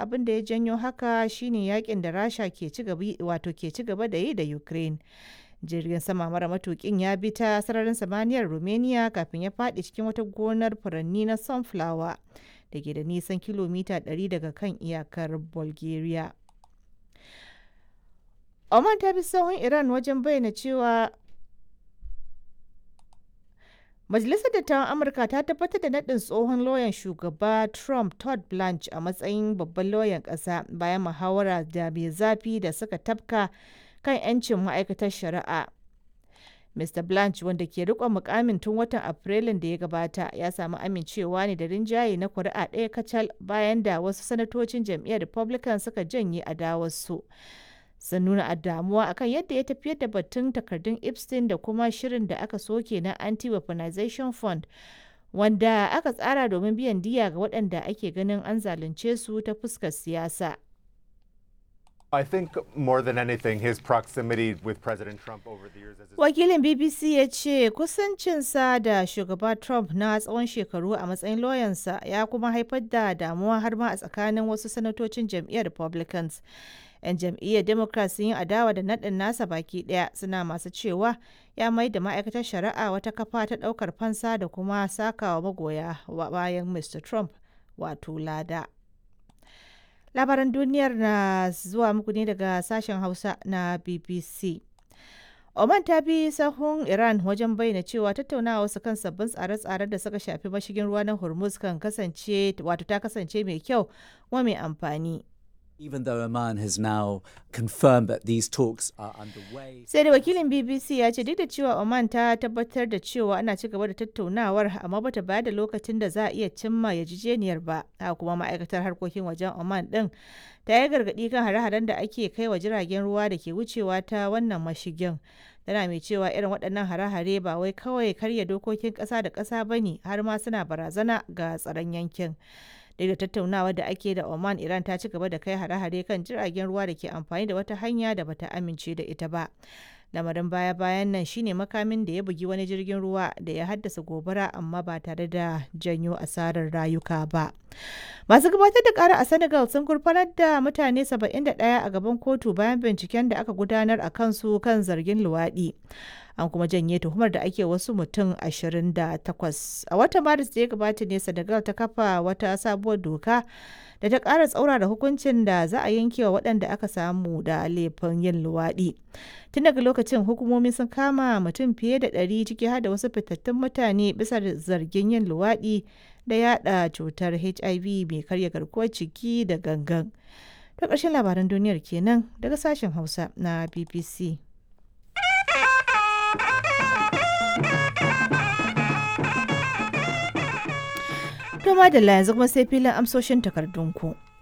abin da ya janyo haka shine yakin da rasha ke ci gaba da yi da ukraine jirgin sama mara matukin ya bi ta sararin samaniyar romania kafin ya faɗi cikin wata gonar furanni na sunflower da ke da nisan kilomita 100 daga kan iyakar bulgaria oman ta bi sahun iran wajen bayyana cewa Majalisar Dattawan Amurka ta tabbatar da naɗin tsohon lauyan shugaba Trump Todd Blanche a matsayin babban lauyan ƙasa bayan muhawara da mai zafi da suka tafka kan 'yancin ma'aikatar shari'a. Mr. Blanche wanda ke riƙon mukamin tun watan Afrilun da ya gabata ya samu amincewa ne da rinjaye na kuri'a ɗaya kacal bayan da wasu sanatocin jam'iyyar Republican suka janye adawarsu. sun nuna damuwa akan yadda ya tafiyar da batun takardun epstein da kuma shirin da aka soke na anti-weaponization fund wanda aka tsara domin biyan diya ga waɗanda ake ganin an zalunce su ta fuskar siyasa I think more than anything, his proximity with President Trump over the years as his wakilin bbc ya ce kusancinsa da shugaba trump na tsawon shekaru a matsayin lauyansa ya kuma haifar da damuwa har ma a tsakanin wasu sanatocin jam'iyyar republicans 'yan jam'iyyar democrat sun yi adawa da naɗin nasa baki ɗaya suna masu cewa ya mai da ma'aikatar shari'a wata kafa ta ɗaukar fansa da kuma sakawa magoya bayan mr trump wato lada labaran duniyar na zuwa muku ne daga sashen hausa na bbc Oman ta bi sahun Iran wajen bayyana cewa tattaunawa wasu kan sabbin tsare-tsaren da suka shafi mashigin ruwa na Hormuz kan kasance wato ta kasance mai kyau kuma mai amfani. Even though Oman has now confirmed that these talks are underway. Sai da wakilin BBC ya ce duk da cewa Oman ta tabbatar da cewa ana ci gaba da tattaunawar amma bata bayar da lokacin da za a iya cimma yarjejeniyar ba. Haka kuma ma'aikatar harkokin wajen Oman din ta yi gargaɗi kan hare-haren da ake kai wa jiragen ruwa da ke wucewa ta wannan mashigin. Tana mai cewa irin waɗannan hare-hare ba wai kawai karya dokokin ƙasa da ƙasa ba ne har ma suna barazana ga tsaron yankin. Duk da tattaunawa da ake da Oman, Iran ta ci gaba da kai hare-hare kan jiragen ruwa da ke amfani da wata hanya da bata amince da ita ba. Lamarin baya-bayan nan shine makamin da ya bugi wani jirgin ruwa da ya haddasa gobara amma ba tare da janyo asarar rayuka ba. Masu gabatar da kara a Senegal sun gurfanar da mutane 71 a gaban kotu bayan binciken da aka gudanar a kansu kan zargin luwaɗi. An kuma janye tuhumar da ake wasu mutum 28. A watan Maris da ya gabata ne Senegal ta kafa wata sabuwar doka da ta ƙara tsaurara hukuncin da za a yanke wa waɗanda aka samu da laifin yin luwaɗi. Tun daga lokacin hukumomi sun kama mutum fiye da ɗari ciki har da wasu fitattun mutane bisa zargin yin luwaɗi da yada cutar HIV mai karya garkuwar ciki da gangan. Ta ƙarshen labaran duniyar kenan daga sashen Hausa na BBC. To madalla yanzu kuma sai filin amsoshin takardunku.